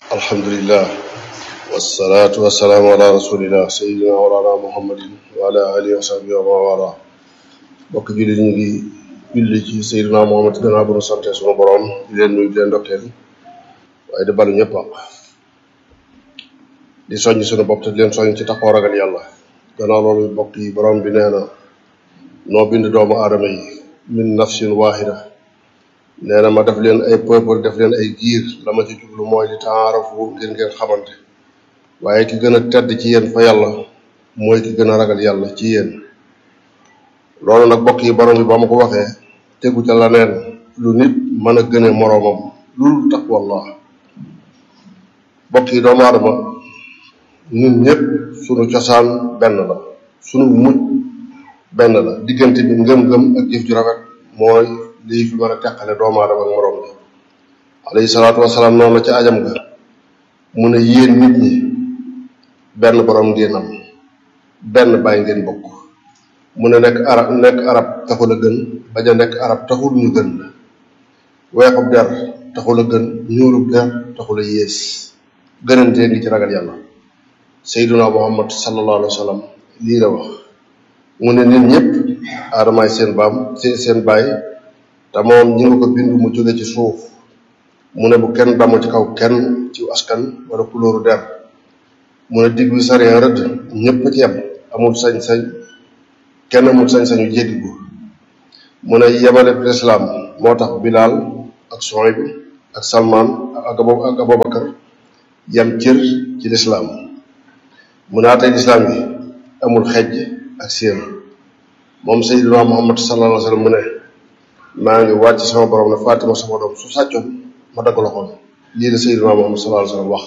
alhamdulillah wasalaatu wasalaamu ala rasulillah sayidina walana muhammadin wa ala alihi wa sahbihi wa man wala bokk julli ñu ngi julli ci sayidina muhammad gannaaw bu nu sante sunu borom di leen nuyu di leen ndokkeel waaye di balu ñëpp ak di soññ sunu bopp te di leen soññ ci taxaw ragal yàlla gannaaw loolu bokk yi borom bi nee na noo bind doomu aadama yi min nafsin wahida nee na ma def leen ay peuple def leen ay giir la ma ci jublu mooy li taarafu ngeen ngeen xamante waaye ki gën a tedd ci yéen fa yàlla mooy ki gën a ragal yàlla ci yéen loolu nag bokk yi borom bi ba ma ko waxee tegu ca la neen lu nit mën a gëne moroomam lul taqwallah bokk yi doomu aadama ñun ñëpp sunu cosaan benn la sunu mujj benn la diggante bi ngëm-ngëm ak jëf ju rafet mooy lii fi mën a teqale doomu aadama ak moroom bi alayhi salaatu wasalaam noonu la ca ajam ga mu ne yéen nit ñi benn borom ngeen am benn bàyyi ngeen bokk mu ne nekk arab nekk arab taxul a gën bañ a nekk arab taxul ñu gën la weexub der taxul a gën ñuulub der taxul a yées gënantee ngi ci ragal yàlla sayduna muhammad sallallahu alayhi wa sallam lii la wax mu ne nit ñëpp aadamaay seen baam seen seen baay te moom ñi nga ko bind mu jóge ci suuf mu ne bu kenn damu ci kaw kenn ci askan wala kulóoru der mu ne digg bi sariyaan rëdd ñëpp ci yem amul sañ-sañ kenn amul sañ-sañu jéggi ko mu ne yemale lislaam moo tax bilaal ak Suhayb ak salmaan ak ak abubakar yem cër ci lislaam mu ne atay lislaam gi amul xejj ak séen moom sayyidina muhammad sallallahu alayhi wa sallam mu ne maa ngi wàcc sama borom ne Fatima sama doom su sàccoon ma dagg loxoom lii la sayyidina muhammad sallallahu alayhi wa sallam wax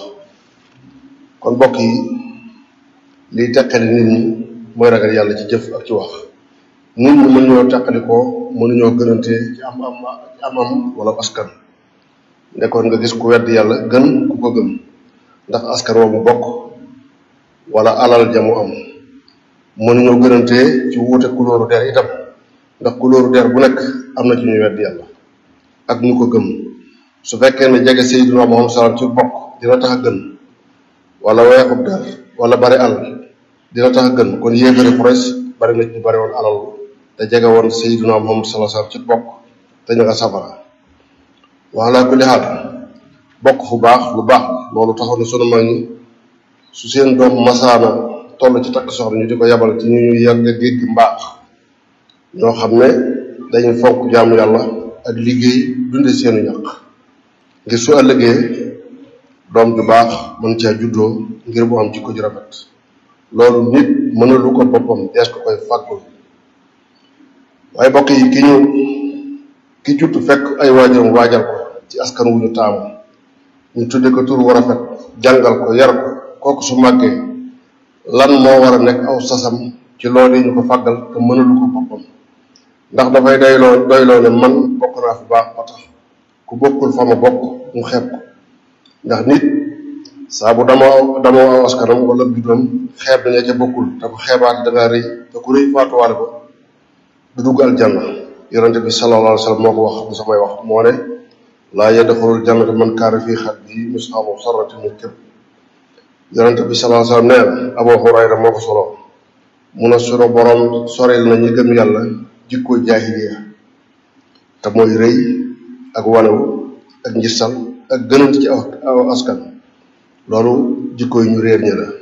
kon mbokk yi liy teqali nit ñi mooy ragal yàlla ci jëf ak ci wax nit ñi mën ñoo teqalikoo mënuñoo gënante ci am am ci am am wala askan nekkoon nga gis ku wedd yàlla gën ku ko gëm ndax askan wa mu bokk wala alal ja mu am mënuñoo gënante ci wuute couleur der itam ndax couleur der bu nekk am na ci ñuy wedd yàlla ak ñu ko gëm su fekkee ne jege Seydina Muhammad sallallahu ci bokk dina tax a gën wala weexub der wala bari alal dina tax a gën kon yéefari Quraysh bari na ñu bari woon alal te jege woon Seydina Muhammad sallallahu alayhi wasallam ci bokk te ñu nga safara wala kulli xaal bokk fu baax lu baax loolu taxoon na sunu mag ñi su seen doom masaana toll ci takk soxna ñu di ko yabal ci ñu ñu yàgg géej gi mbaax ñoo xam ne dañuy fonk jaamu yàlla ak liggéey dunde seenu ñaq ngir su ëllëgee doom ju baax mën caa juddoo ngir bu am jikko ju rafet loolu nit mënalu ko boppam dees ko koy fàggul waaye bokk yi ki ñu ki judd fekk ay waajuram waajal ko ci askan wu ñu taamu ñu tudde ko tur wu rafet jàngal ko yar ko kooku su màggee lan moo war a nekk aw sasam ci loolu yi ñu ko fàggal te mënalu ko boppam ndax dafay doyloo doyloo ne man bokk naa fi baax ba tax ku bokkul fa ma bokk mu xeeb ko ndax nit saa bu damoo damoo aw askanam wala biddoom xeeb daña ca bokkul te ku xeebaate da ngaa rëy te ku rëy faatuwaale ko du dugg aljanna yonente bi sallallahu alayhi wa sallam moo ko wax du samay wax moo ne laa yadxulul jannata man kaana fii xalbihi misqaalu sarratin min kibr yonente bi sallallahu alayhi wa sallam nee na Abu Hurayra moo ko solo mun a sunu borom soril na ñi gëm yàlla jikkoo jaahiliya te mooy rëy ak wanewu ak njistal ak gënant ci aw askan loolu jikko yi ñu réer ñi la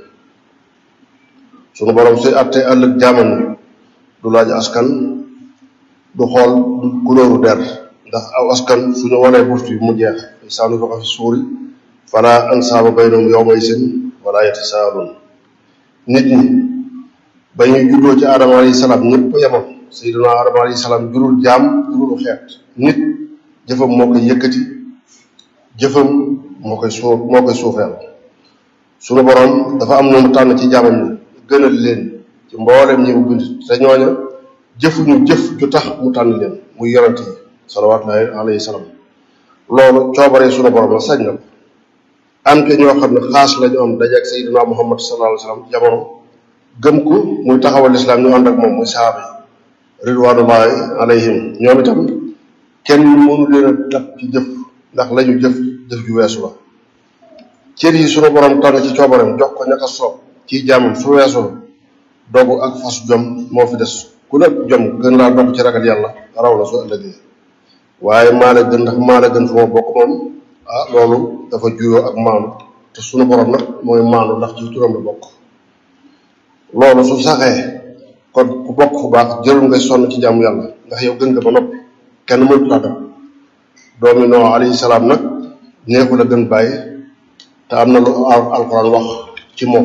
sunu borom suy àttee ëllëg jaaman ñi du laaj askan du xool du kulóoru der ndax aw askan suñu wanee burtu yi mu jeex saanu fa fi suuri fala ansaaba baynahum yawma isin wala yatasaalun nit ñi ba ñuy juddoo ci aadama alayhi salaam ñëpp yemoon sayyiduna aadama alayhi salaam jurul jaam jurul xeet nit jëfam moo koy yëkkati jëfam moo koy suuf moo koy suufeel sunu borom dafa am noonu tànn ci jaamam ñi gënal leen ci mbooleem ñi mu bind te ñooña jëfuñu jëf ju tax mu tànn leen muy yonent yi salawaatullahi alayhi salaam loolu coobaree sunu borom la sañ na ko am ke ñoo xam ne xaas lañu am dajeeg sayyiduna muhammad sallallahu alayhi wasallam jamono gëm ko muy taxawal islam ñu ànd ak moom muy saaba yi ridwanullahi alayhim ñoom itam kenn mënu leen a dab ci jëf ndax lañu jëf jëf ju weesu la cër yi sunu borom tànn ci coobareem jox ko ñaka soob ci jaamam su weesoo dogu ak fas jom moo fi des ku nekk jom gën laa dox ci ragal yàlla raw la su ëllëgee waaye maa la gën ndax maa la gën fu ma bokk moom ah loolu dafa juyoo ak maanu te sunu borom nag mooy maanu ndax ci turam la bokk loolu su saxee kon ku bokk fu baax jërul ngay sonn ci jaamu yàlla ndax yow gën nga ba noppi kenn mënut laa dab doomi Nuux alayhi salaam nag neexu la gën bàyyi te am na lu alquran wax ci moom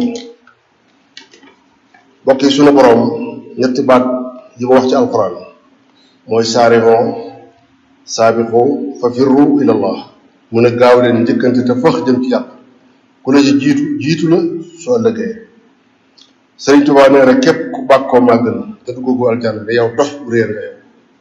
bokk yi sunu borom ñetti baat yi ma wax ci alquran mooy saarixoo saabixu fa firru ilallah mu ne gaaw leen njëkkante te fëx jëm ci yàlla ku la ci jiitu jiitu la soo ëllëgee sëriñ Tuubaa nee rek képp ku bàkkoo màgg na te duggagu aljanna ne yow dox bu réer nga yow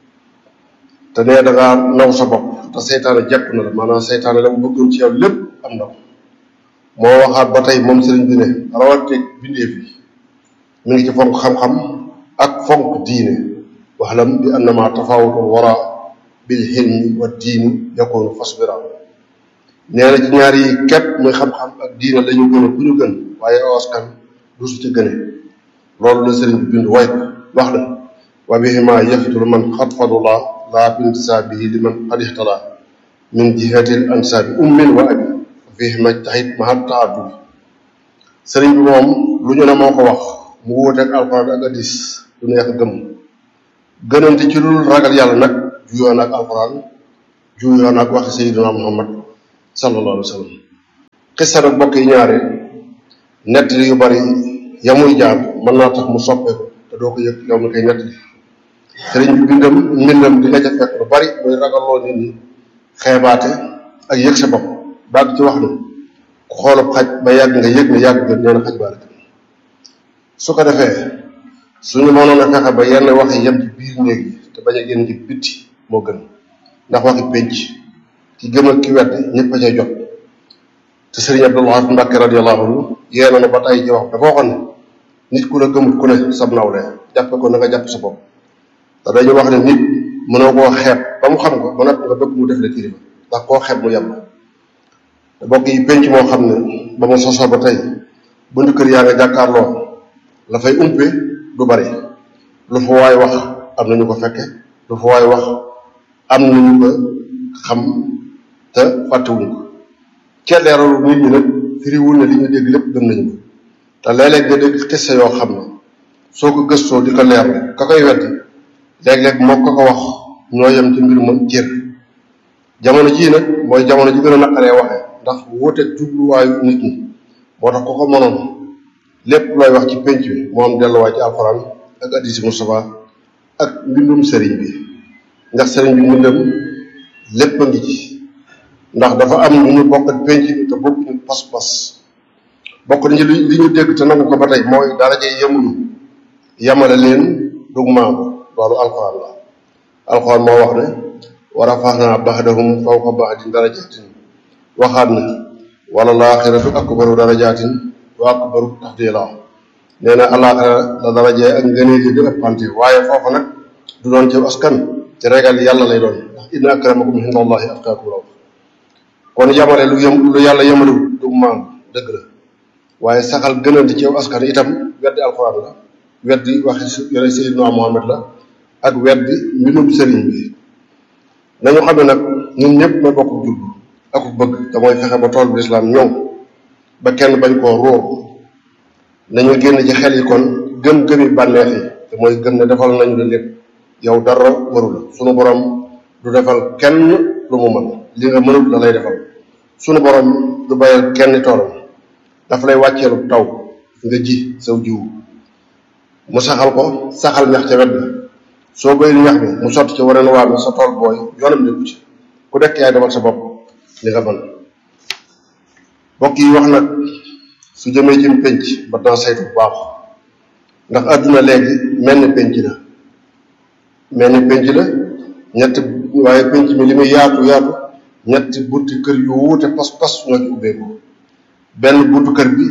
te nee da ngaa naw sa bopp te seytaane jekku na la maanaam seytaane la mu bëggoon ci yow lépp am na ko moo waxaat ba tey moom sëriñ bi ne rawateeg bindeef yi mi ngi ci fonk xam-xam ak fonk diine waxlam bi annama tafawutul wara bil xilmi wa diini yakunu fasbira nee na ci ñaar yi képp muy xam-xam ak diine la ñu gën a ku ñu gën waaye askan du su ci gëne loolu la sëriñ bi bind way wax na wa bihima yafitul man xatfadullah laa bintisaabihi li man qad ixtala min jihatil ansaabi ummin wa abi fihima taxit mahat taaddubi sëriñ bi moom lu ñu ne moo ko wax mu wuuteeg alxuraan ak hadis du neex gëm gënante ci lu ragal yàlla nag juyoon ak alxuraan juyoon ak waxi sayyidina muhammad sallallahu alayhi wa sallam xissa nag bokk yi ñaare nettali yu bari yamuy jaar mën naa tax mu soppeeku te doo ko yëg yow mi koy nettali sëriñ bi bindam mbindam di nga ca fekk lu bari muy ragalloo nit ñi xeebaate ak yëg sa bopp baag ci wax ne ku xoolub xaj ba yàgg nga yëg ne yàgg gën nee na xaj baale su ko defee suñu mënoon a fexe ba yenn wax yi yem ci biir néeg yi te bañ a génn ci bitti moo gën ndax waxi pénc ki gëm ak ki wedd ñëpp a cay jot te sëriñ Abdul Wahab Mbàkke radiyallahu anhu yee na ba tey ci wax dafa waxoon ne nit ku la gëmut ku ne sab nawle jàppe ko na nga jàpp sa bopp te dañu wax ne nit mënoo koo xeeb ba mu xam ko ba noppi nga bëgg mu def la kilifa ndax koo xeeb mu yem te bokk yi pénc moo xam ne ba mu sosoo ba tey bunt kër yaa nga jàkkaarloo la fay umpe du bari lu fa waay wax am na ñu ko fekke lu fa waay wax am na ñu ko xam te fàttewuñ ko kelleeralu nit ñi nag firiwul ne li ñu dégg lépp gëm nañu ko te léeg-léeg nga dégg xisse yoo xam ne soo ko gëstoo di ko leerlu ka koy wedd léeg-léeg moo ko ko wax ñoo yem ci mbir moom cër jamono jii nag mooy jamono ji gën a naqaree waxee ndax wuuteeg jubluwaayu nit ñi moo tax ko ko mënoon lépp looy wax ci pénc bi moo am delluwaay ci alxuraan ak addisi Mustafa ak mbindum sëriñ bi ndax sëriñ bi mbindam lépp a ngi ci ndax dafa am lu ñu bokk ak pénc bi te bokkuñu pas-pas bokk nañu li ñu dégg te nangu ko ba tey mooy daraja yemuñu yamale leen dug maamu loolu alxuraan la alxuraan moo wax ne wa rafaxnaa baxdahum fawqa baxdin darajatin waxaat na wala laaxiratu akbaru darajatin wa akbaru tafdila nee na alaaxira la darajee ak ngëneel yi di ëppante waaye foofu nag du doon ci askan ci regal yàlla lay doon ndax inna akramakum inda allahi atqaakum la kon yamale lu yem lu yàlla yemaliwul du maam dëgg la waaye saxal gënante ci askan itam weddi alxuraan la weddi waxi yore Seydina Muhammad la ak weddi mbindum sëriñ bi nañu xam ne nag ñun ñëpp ma bokk jub ak bëgg te mooy fexe ba tool bi lislaam ñoŋ ba kenn bañ koo róor nañu génn ci xel yi kon gëm gëmi bànneex yi te mooy gëm ne defal nañu la lépp yow dara waru la sunu borom du defal kenn lu mu mën li nga mënul la lay defal sunu borom du bayal kenn toolam dafa lay wàcceelu taw nga ji saw jiw mu saxal ko saxal ñax ca wet ga soo bayil ñax bi mu sotti ci waneen waa bi sa tool booy yoonam nekku ci ku nekk yaay demal sa bopp li nga mën bokk yi wax nag su jëmee ci pénc ba naa saytu bu baax ndax àdduna léegi mel ni pénc la mel ni pénc la ñetti waaye pénc mi li muy yaatu yaatu ñetti bunti kër yu wuute pas-pas ñoo ci ubbeeku benn buntu kër bi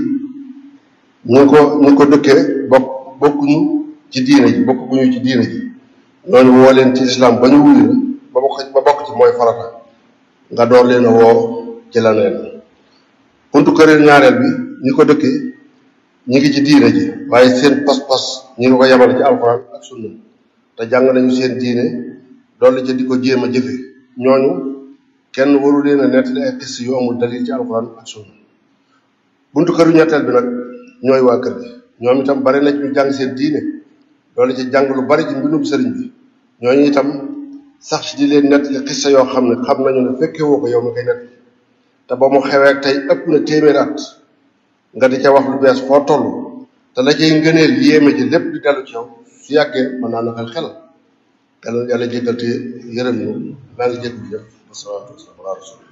ñu ko ñu ko dëkkee bokk bokkuñu ci diine ji bokkuñu ci diine ji ñooñu woo leen ci lislaam ba ñu wuyu ba bokk ba bokk ci mooy farata nga door leen a woo ci la neen buntu kër ñaareel bi ñi ko dëkkee ñi ngi ci diine ji waaye seen pas-pas ñi ngi ko yemale ci alxuraan ak sunna te jàng nañu seen diine dolli ca di ko jéem a jëfe ñooñu kenn waru leen a nettali ay xis yu amul dalil ci alxuraan ak sunna buntu këru ñetteel bi nag ñooy waa kër gi ñoom itam bari na ñu jàng seen diine dolli ci jàng lu bari ci mbindum sëriñ bi ñooñu itam sax ci di leen nettali xissa yoo xam ne xam nañu ne fekke woo ko yow mi koy nettali te ba mu xewee tey ëpp na téeméer at nga di ca wax lu bees foo toll te la cay ngëneel yéeme ji lépp di dellu ci yow su yàggee mën naa naqal xel yàlla yàlla jéggal te yërëm ñu maa ngi jégg bi yëpp wasalaatu wasalaam ala rasul